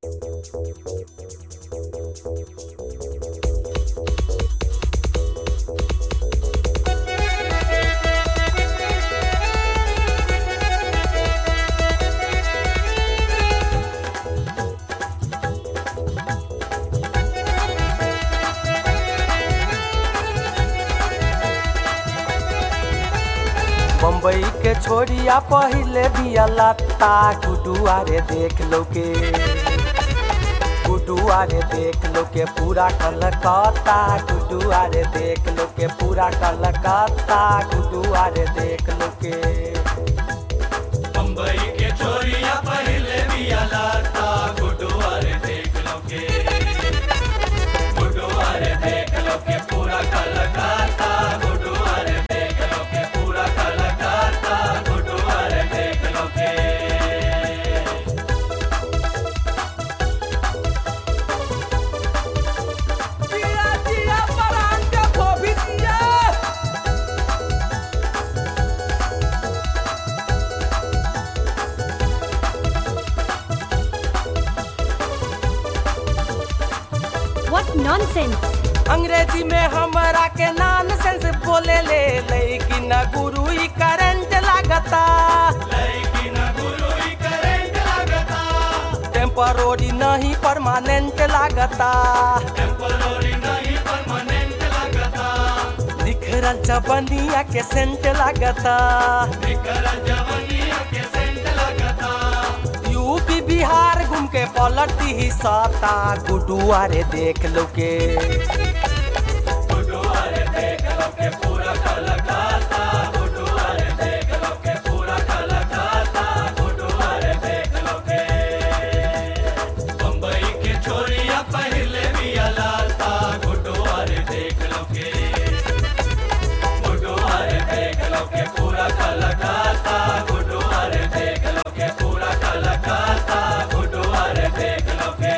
बम्बई के छोरिया पहिले बिया लत्ता गुडुआ रे देख लो के गुडुआ रे देख लो के पूरा कलकत्ता गुडुआ रे देख लो के पूरा कलकत्ता गुडुआ रे देख लो के बम्बई के छोरिया पहले बिया लाता गुडुआ रे देख लो के गुडुआ रे देख लो के पूरा कलकत्ता गुडुआ रे देख लो के पूरा कलकत्ता गुडुआ रे देख लो के जिया जिया परान के धोबी दिया What nonsense! अंग्रेजी में हमरा के नॉन सेंस बोले ले लेकिन गुरु ही करंट लागता लेकिन गुरु ही करेंट लगता टेम्परोरी नहीं परमानेंट लागता टेम्पररी नहीं परमानेंट लगता निखरल चबनिया के सेंट लागता निकर जवनिया के सेंट लगता यूपी बिहार घूम के पलटी ही सता गुडुआ रे देख लो के गुडुआ रे देख लो के पूरा कलकत्ता गुडुआ रे देख लो के पूरा कलकत्ता गुडुआ रे देख लो के बम्बई के छोरिया पहले भी अलाता गुडुआ रे देख लो के गुडुआ रे देख लो के पूरा कलकत्ता गुडुआ रे देख लो के पूरा कलकत्ता गुडुआ रे देख लो के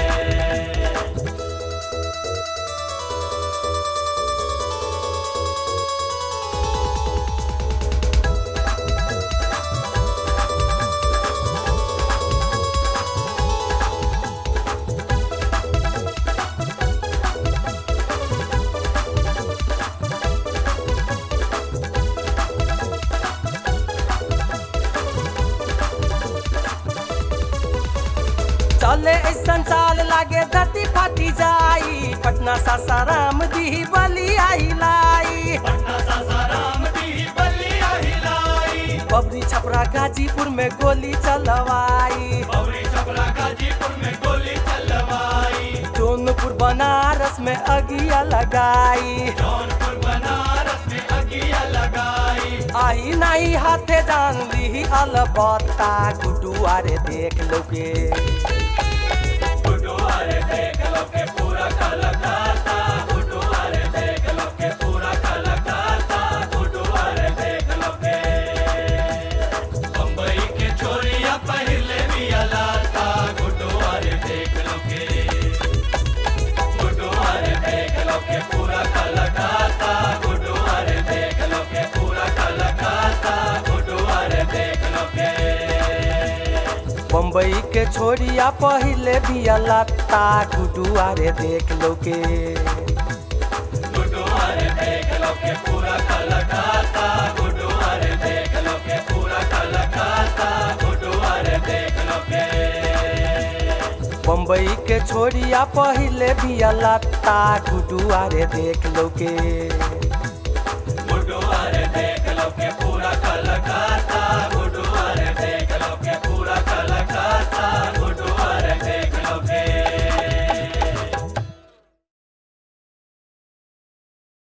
चले ऐसन चाल लागे धरती फाटी जाई पटना सासाराम दी बली आई लाई पटना सासाराम दी बलिया हिलाई बबरी छपरा गाजीपुर में गोली चलवाई बबरी छपरा गाजीपुर में गोली चलवाई जौनपुर बनारस में अगिया लगाई जौनपुर बनारस में अगिया लगाई आई नहीं हाथे जान ली अलबत्ता गुडुआ रे देख लो के गुडुआ रे देख लो के पूरा कलकत्ता गुडुआ रे देख लो के पूरा कलकत्ता गुडुआ रे देख लो के बम्बई के छोरिया पहले भी अलाता गुडुआ रे देख लो के गुडुआ रे देख लो के पूरा कलकत्ता गुडुआ रे देख लो के पूरा कलकत्ता गुडुआ रे देख लो के बम्बई के छोरिया पहिले बिया लत्ता गुडुआ रे देख लो के गुडुआ रे देख लो के पूरा कलकत्ता गुडुआ रे देख लो के पूरा कलकत्ता गुडुआ रे देख लो के बम्बई के छोरिया पहिले बिया लत्ता गुडुआ रे देख लो के गुडुआ रे देख लो के पूरा कलकत्ता